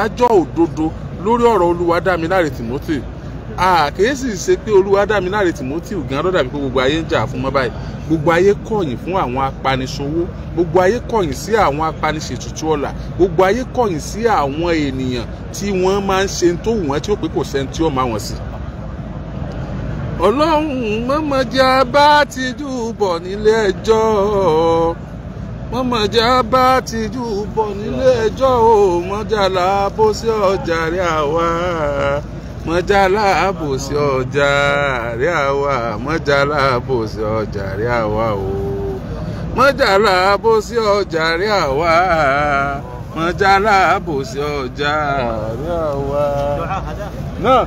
ìdájọ́ òdodo lórí ọ̀rọ̀ olúwadámiláre timothy kìí sì ṣe pé olúwadámiláre timothy gan ló dàbí pé gbogbo ayé ń jà fún mọ́ báyìí gbogbo ayé kọ̀yìn fún àwọn apaniṣòwò gbogbo ayé kọ̀yìn sí àwọn apaniṣètùtù ọ̀la gbogbo ayé kọ̀yìn sí àwọn ènìyàn tí wọ́n máa ń ṣe tó wù wọ́n tí ó pé kò sẹ́ni tí ó máa wọ̀n sí. ọlọ́run mọ́mọ́jà bá ti júbọ̀ nílé ẹjọ́ mọ́mọ́jà bá ti júbọ̀ nílé ẹjọ́ o mọ́jàlá bó sí ọjà rí àwa mọ́jàlá bó sí ọjà rí àwa mọ́jàlá bó sí ọjà rí àwa o mọ́jàlá bó sí ọjà rí àwa mọ́jàlá bó sí ọjà rí àwa. náà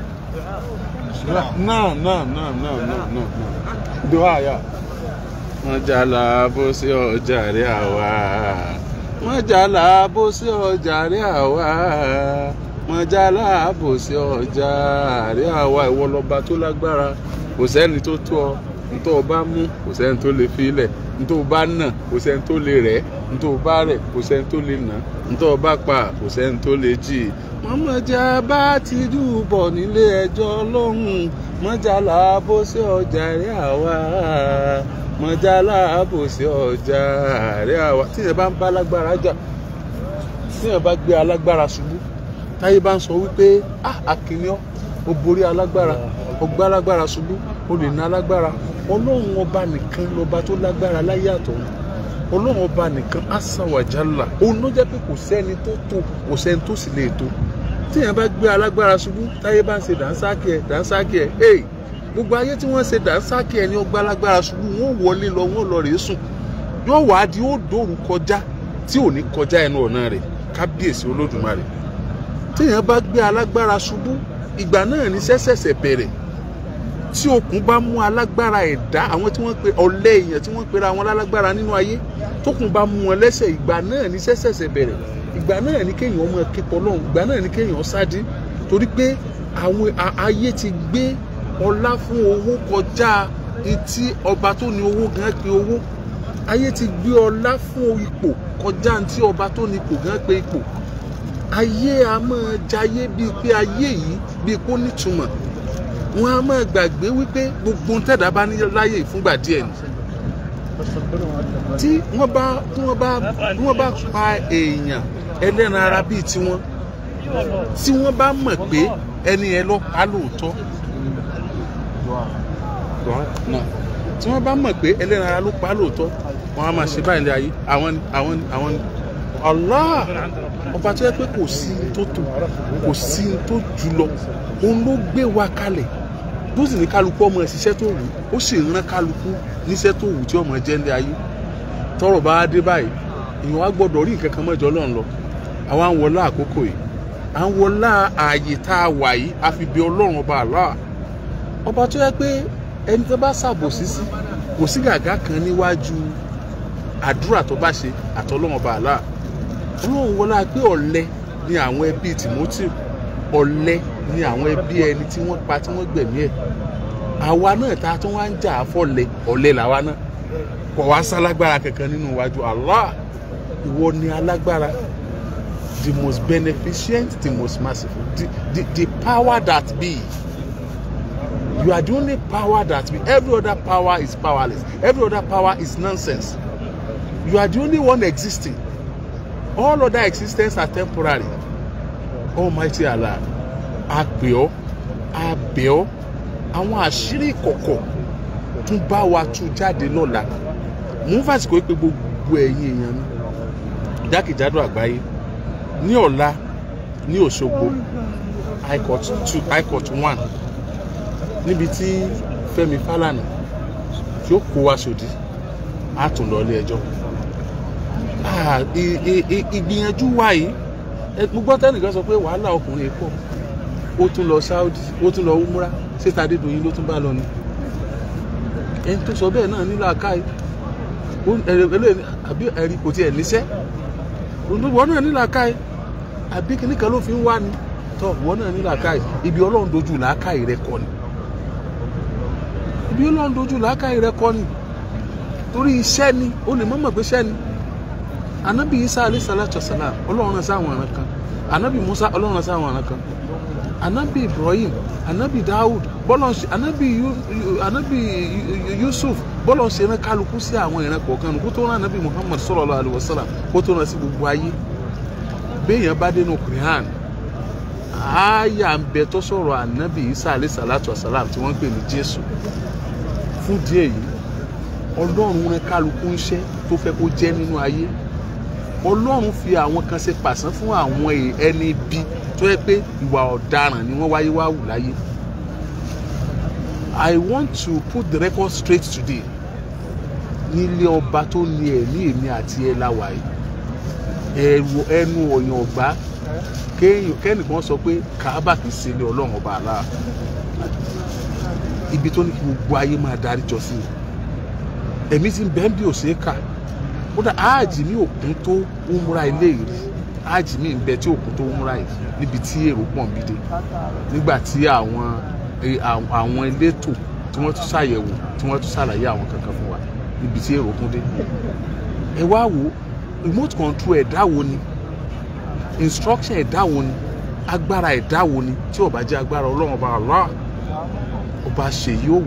náà náà náà náà náà náà dùhà yà. mọ́jàlá bó sí ọjà rí àwa mọ́jàlá bó sí ọjà rí àwa mọ́jàlá bó sí ọjà rí àwa ìwọ lọ́ba tó lágbára kò sẹ́ni tó tó ọ ntọ́ ọ bá mú kò sẹ́ni tó lè fi ilẹ̀ ntọ́ ọ bá nà kò sẹ́ni tó lè rẹ̀ ntọ́ ọ bá rẹ̀ kò sẹ́ni tó lè nà ntọ́ ọ bá pa kò sẹ́ni tó lè jì í. mọ́mọ́jà bá ti dùbọ̀ nílé ẹjọ́ lọ́hùn mọ́jàlá bó sí ọjà rí àwa mọ́jàlá bó sí ọjà rí àwa. tíyẹn bá ń bá alágbára jà tíyẹn bá gbé alágbára ṣubú táyé bá ń sọ wípé ah akínyọ́ ó borí alágbára ó gbá alágbára ṣubú ó lè ná alágbára ọlọ́run ọba nìkan lọ́ba tó lágbára láyé àtọ̀run ọlọ́run ọba nìkan asàwàjálà òun ló jẹ́ pé kò sẹ́ni tó tó kò sẹ́ni tó sì lè tó tíyẹn bá gbé alágbára ṣubú táyé bá ń ṣe dànsákì ẹ̀ dànsákì ẹ̀ hey gbogbo ayé tí wọ́n ṣe dànsákì ẹ̀ ní ọgbà alágbára ṣubú wọ́n wọlé lọ wọ́n lọ rèé sùn yóò wá di ó dòrú kọjá tí ò ní kọjá ẹnu ọ̀nà rẹ̀ kábíyèsí olódùmarè tíyẹn bá gbé alágbára ṣubú ìgbà náà ní sẹ́sẹ̀sẹ̀ bẹ̀rẹ̀ tí okùn bá mú alágbára ẹ̀dá àwọn tí wọ́n pe ọ̀lẹ èèyàn tí wọ́n pera wọn lálágbára nínú ayé tókùn bá mú wọn lẹ́sẹ̀ ìgbà náà ní sẹ́sẹ̀sẹ̀ bẹ̀rẹ̀ ìgbà náà ní kéèyàn ọmọ kíkọ lọ́hùn ìgbà náà ní kéèyàn sáde torí pé àwọn ayé ti gbé ọlá fún owó kọjá etí ọba tó ní owó gan pe owó ayé ti gbé ọlá fún ipò kọjá etí ọba tó ní ipò gan pe ipò ayé a máa jayé bíi pé ayé yìí bíi kó nítumọ̀ wọn a máa gbàgbé wípé gbogbo tẹ̀dá bá ní láyè fúngbà díẹ̀ ni tí wọ́n bá tí wọ́n bá tí wọ́n bá pa èèyàn ẹlẹ́ran ara bíi tiwọn tí wọ́n bá mọ̀ pé ẹni yẹn lọ pa lóòótọ́ tí wọ́n bá mọ̀ pé ẹlẹ́ran ara ló pa lóòótọ́ wọ́n á máa ṣe báyìí ní ayé àwọn àwọn àwọn Allah ọba tó yẹ pé kò sí tó tó kò sí tó jù lọ òun ló gbé wa kalẹ̀ bó sì ní kálukú ọmọ ìṣiṣẹ́ tó wù ó sì rán kálukú níṣẹ́ tó wù tí ọmọ jẹ́ ní ayé tọrọ bá dé báyìí èèyàn wá gbọ́dọ̀ rí nǹkan kan mọ́jọ lọ́n lọ àwa ń wọlá àkókò yìí à ń wọlá ààyè tá a wà yìí a fi bí ọlọ́run ọba àlá ọba tó yẹ pé ẹni tó bá ṣàbòsí sí kò sí gàgá kan níwájú àdúrà tó bá ṣe àtọlọ́run ọba àlá ọlọ́run wọlá pé ọ̀lẹ ni àwọn ẹbí Timothy ọ̀lẹ ni àwọn ẹbí ẹni tí wọ́n pa tí wọ́n gbẹ̀mí ẹ̀ àwa náà ta tó wá ń jà fọ́lẹ̀ ọ̀lẹ làwa náà kò wá sálágbára kankan nínú iwájú Allah ìwọ ni alágbára the most beneficent the most merciful the, the, the power that be you are the only power that be every other power is powerless every other power is nonsense you are the only one existing all other existence are temporary almighty allah a pè ọ́ a bẹ̀ ọ́ àwọn àṣírí ìkọ̀kọ̀ tún bá wa tú jáde lọ́la mò ń fàsìkò pé gbogbo ẹ̀yin èèyàn mi jákèjádò àgbáyé ní ọ̀la ní Òṣogbo high court two high court one níbi tí Fẹ́mi Fálànà tí ó kó wa sòdí á tún lọ ilé ẹjọ́ ìgbìyànjú wa yìí mo gbọ́ tẹ́nìkan sọ pé wàhálà ọkùnrin pọ̀ ó tún lọ Saudi ó tún lọ umra síta Adédoyin ló tún bá lọ ni ẹni tó sọ bẹ́ẹ̀ náà nílò àkáyé àbí ẹ̀rí kò tiẹ̀ níṣẹ́ wọ́n náà nílò àkáyé àbí kíní kan ló fi ń wá ni tọ́ wọ́n náà nílò àkáyé ibi ọlọ́run dojú làákàyè rẹ kọ́ ni ibi ọlọ́run dojú làákàyè rẹ kọ́ ni torí iṣẹ́ ni ó lè mọ̀mọ̀ pé iṣẹ́ ni anabi isa alayhi salatu wasalam ọlọ́run náà sáwọn ọ̀ràn kan anabi musa ọlọ́run sí àwọn ọ̀ràn kan anabi ibrahim anabi dawud bọ́lọ̀ ṣe anabi Yu- Yu- anabi Yu- yusuf bọ́lọ̀ ṣe rán kálukú sí àwọn ìran kọ̀ọ̀kan nù kó tó rán anabi muhammad sallallahu alaihi wasallam kó tó rán sí gbogbo ayé béèyàn bá dénú quran àáyà ń bẹ tó sọ̀rọ̀ anabi isa alayhi salatu wasalam tí wọ́n ń pè ní jésù fún díẹ̀ yìí ọlọ́run rán kálukú ń ṣẹ́ tó fẹ́ kó jẹ́ nínú ayé ọlọ́run fi àwọn kan ṣe pàṣán fún àwọn è- ẹni bí tó yẹ pé ìwà ọ̀daràn ni wọ́n wáyé wá wù láyé I want to put the record straight today nílé ọba tó ní ẹ̀mí èmi àti ẹ̀ láwàá yìí ẹ̀rù ẹnu ọ̀yàn ọ̀gbá kéèyàn kẹ́nìkan sọ pé kàábà kì í ṣe ilé ọlọ́run ọba àlá ibi tó ní kí gbogbo ayé máa darí jọ sí i ẹ̀mí ti ń bẹ́ẹ̀ bí òṣèré kà kódà áàjì ní òkun tó ń múra ilé ìrí áàjì ní ìbẹ tí òkun tó ń múra yìí níbi tí èrò pọ̀ ń bí dé nígbà tí àwọn eh, àwọn àwọn elétò tí wọ́n tún ṣàyẹ̀wò tí wọ́n tún ṣàlàyé àwọn kankan fún wa níbi tí èrò kún dé ẹ wá wo remote control ẹ̀dá wo ni instruction ẹ̀dá wo ni agbára ẹ̀dá wo ni tí ó bá jẹ́ agbára ọlọ́run ọba Allah ọba ṣèyí òwò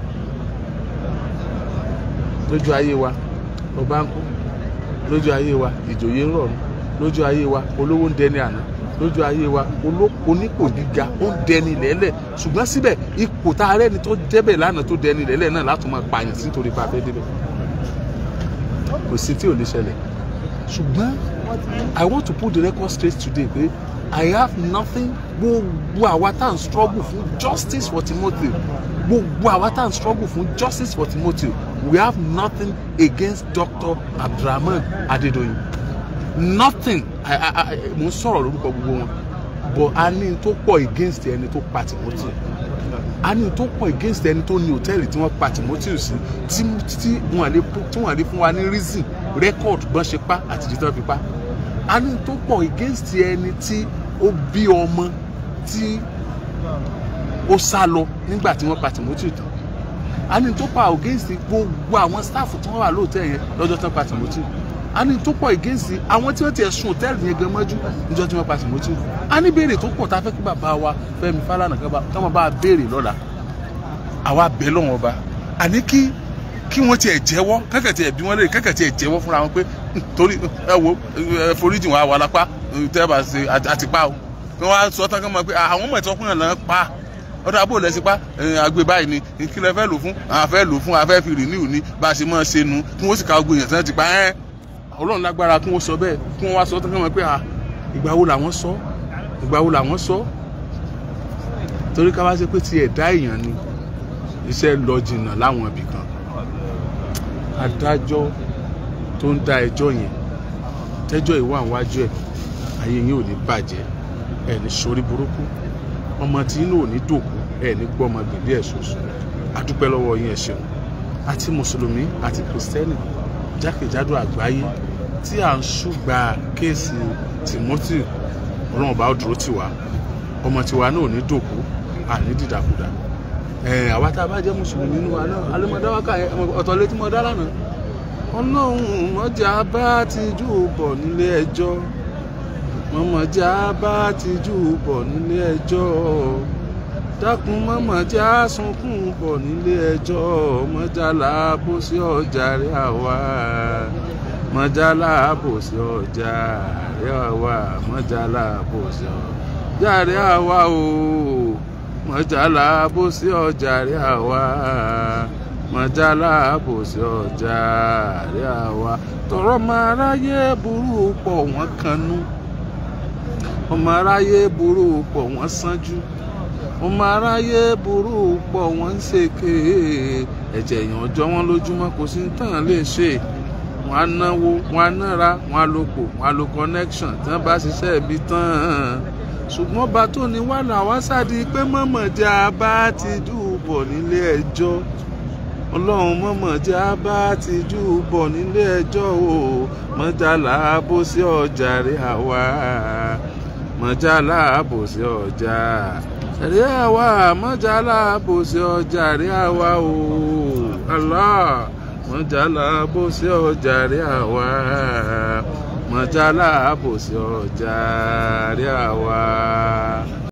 lójú ayé wa ọba ń kú lójú ayé wa ìjòyè ń rọrùn lójú ayé wa olówó ń dẹni àná lójú ayé wa oló- onípò gíga ó ń dẹni lẹ́lẹ̀ ṣùgbọ́n síbẹ̀ ipò tá a rẹ́ni tó débẹ̀ lánàá tó dẹni lẹ́lẹ̀ náà látún máa pààyàn sí nítorí pa afẹ́ débẹ̀ kò sí tí ò lè ṣẹlẹ̀ ṣùgbọ́n I want to put the record straight today pé I have nothing gbogbo àwa tá à ń struggle fún justice for Timothy gbogbo àwa tá à ń struggle fún justice for Timothy we have nothing against Dr. Abdulrahman Adedoyin nothing I, I, I, mo ń sọ̀rọ̀ lórúkọ gbogbo wọn but a ní n tó pọ̀ against ẹni tó pa Timothy a ní n tó pọ̀ against ẹni tó ní hòtẹ́ẹ̀lì tí wọ́n pa Timothy sí tí tí wọ́n lè tí wọ́n lè fún wa ní reason record bọ́n ṣe pa àti ìdí tí wọ́n fi pa a ní n tó pọ̀ against ẹni tí ó bí ọmọ tí ó sá lọ nígbà tí wọ́n pa Timothy tán a ní n tó pọ̀ against gbogbo àwọn staff tí wọ́n wà lóòótẹ́ yẹn lọ́jọ́ tán pa Timothy a ní tó pọ̀ against àwọn tí wọ́n ti ẹ̀sùn hòtẹ́ẹ̀lì yẹn gan mọ́jú níjọ́ tí wọ́n pa Timothy a ní béèrè tó pọ̀ tá a fẹ́ kí bàbá wa Fẹ́mi Fálànà kan bá káwọn bá a béèrè lọ́la àwa bẹ̀ lọ́wọ́n ọba àní kí kí wọ́n tiẹ̀ jẹ́wọ́ kẹ́kẹ́ tiẹ̀ bí wọ́n lè kẹ́kẹ́ tiẹ̀ jẹ́wọ́ fúnra wọn pé "Hmm, torí ẹ wo ẹ foríjì wọn àwa lápá tẹ́ bá ṣe àti- àti pa o kí wọ́n á sọ tán kí wọ́n mọ̀ pé àwọn ọmọ ìtọ́kùnrin náà pa ọdọ abó lẹsí pa àgbè báyìí ni kí lẹ fẹ́ lò fún àwọn fẹ́ lò fún afẹ́ fi rìníù ní bá a ṣe máa ṣe nu kí wọ́n sì ka gbogbo èèyàn tí wọ́n ti pa ẹ́ ọlọ́run lágbára kí wọ́n sọ bẹ́ẹ̀ kí wọ́n wá sọ tán kí wọ́n mọ̀ pé à ìgbà wo làwọn sọ ìgbà wo làwọn sọ torí ká wá ṣe pé ti ẹ̀dá èèyàn ni iṣẹ́ lọ jìnnà láwọn ibì kan adájọ́ tó ń dá ẹjọ́ yẹn tẹ́jọ́ ìwà àwájú ẹ̀ ayé yín ò ní bàjẹ́ ẹ̀ ní sórí burúkú ọmọ tí inú ò ní dòkú ẹ̀ ní gbọ́ ọmọ gbèdé ẹ̀ ṣoṣo adúpẹ́ lọ́wọ́ yín ẹ̀ ṣeun àti mùsùlùmí àti kìrìsìtẹ́nì jákèjádò àgbáyé tí à ń ṣùgbà kéèsì Timothy ọlọ́run bá dúró tì wá ọmọ tiwa náà ò ní dòkú àní dìdàkudà ẹ̀ àwa tá a bá jẹ́ mùsùlùmí nínú wa náà alẹ́mọ̀dáwákà ọ̀tọ̀ létí mọ̀ dá lánàá ọlọ́run mọ́jà bá ti jù bọ̀ nílé ẹjọ́ mọ́mọ́jà bá ti jù bọ̀ nílé ẹjọ́ dákun mọ́mọ́jà sunkún bọ̀ nílé ẹjọ́ mọ́jà láàbò sí ọjà rẹ̀ àwa mọ́jà láàbò sí ọjà rẹ̀ àwa mọ́jà láàbò sí ọjà rẹ̀ àwa o mọ́jà láàbò sí ọjà rẹ̀ àwa mọ̀jálá àbòsí ọjà rẹ̀ àwa tọrọ ọmọ aráyé burú pọ̀ wọ́n kanú ọmọ aráyé burú pọ̀ wọ́n sánjú ọmọ aráyé burú pọ̀ wọ́n ń ṣèké ẹ̀jẹ̀ èèyàn jọ wọ́n lójúmọ́ kò sí tán lè ṣe wọ́n á náwó wọ́n á nára wọ́n á lòpò wọ́n á lo connection tí wọ́n bá ṣiṣẹ́ ibi tán ṣùgbọ́n ọba tó ní wà láwá sáàdì pé mọ̀mọ̀jà bá ti dùbọ̀ nílé ẹjọ́ ọlọ́run mọ̀mọ́ jẹ́ á bá ti jù bọ̀ nílé ẹjọ́ o mọ̀jálá bó sí ọjà rẹ̀ àwa mọ̀jálá bó sí ọjà rẹ̀ àwa mọ̀jálá bó sí ọjà rẹ̀ àwa o Allah mọ̀jálá bó sí ọjà rẹ̀ àwa mọ̀jálá àbòsí ọjà rí àwa.